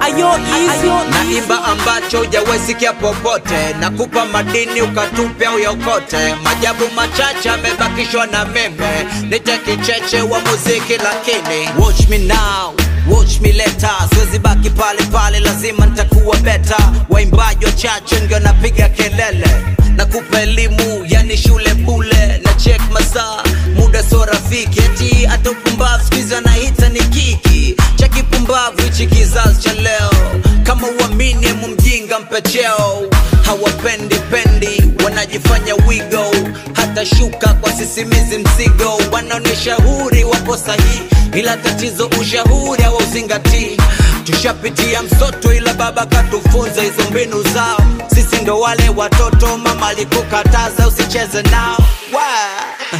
ayo easy naimba ambacho hujawesikia popote nakupa madini ukatupe au yokote majabu machache amebakishwa na meme nite kicheche wa muziki lakini watch me now watch me later siwezi baki pale pale lazima nitakuwa beta waimbaji wachache ndio napiga kelele nakupa elimu yani shule bule na check masaa muda so rafiki eti hata upumbavu skuizi anaita ni kiki cha kipumbavu hichi kizazi cha leo kama uamini emu mjinga mpecheo hawapendi pendi wanajifanya wigo hata shuka kwa sisimizi mzigo wanaonyesha huri wapo sahihi ila tatizo ushauri hawauzingatii tushapitia msoto ila baba katufunza hizo mbinu zao sisi ndo wale watoto mama alikukataza usicheze nao Wa-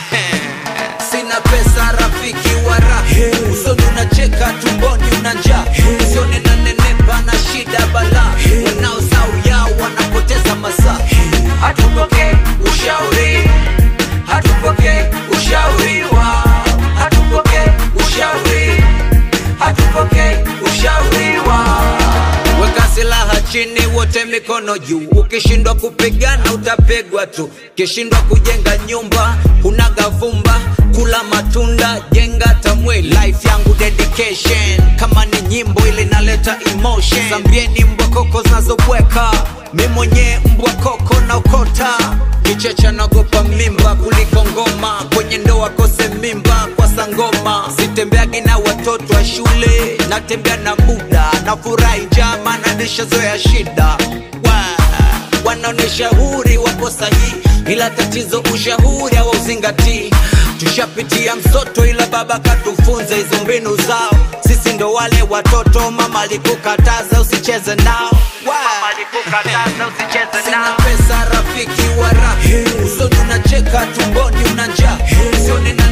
sina pesa rafiki wa raha usoni unacheka tumboni una njaa usione na nenepa na shida bala wanaosau yao wanapoteza masaa hatupokee ushauri hatupokee ushauri wao hatupokee ushauri hatupokee ushauri wao weka silaha chini wote mikono juu ukishindwa kupigana utapigwa tu ukishindwa kujenga nyumba unaga vumba kula matunda jenga tamwili life yangu dedication kama ni nyimbo ile inaleta emotion zambieni mbwa koko zinazobweka mi mwenyewe mbwa koko na ukota kichecha nagopa mimba kuliko ngoma kwenye ndoa kose mimba kwa sangoma sitembeagi na watoto wa shule natembea na muda na furahi njama na nishazoea shida Wa- wanaonesha huri wapo sahihi ila tatizo ushauri hawauzingatii tushapitia msoto ila baba katufunza hizo mbinu zao sisi ndo wale watoto mama alikukataza usicheze nao Wa- sina pesa rafiki wa raha usoni unacheka tumboni una njaa usione na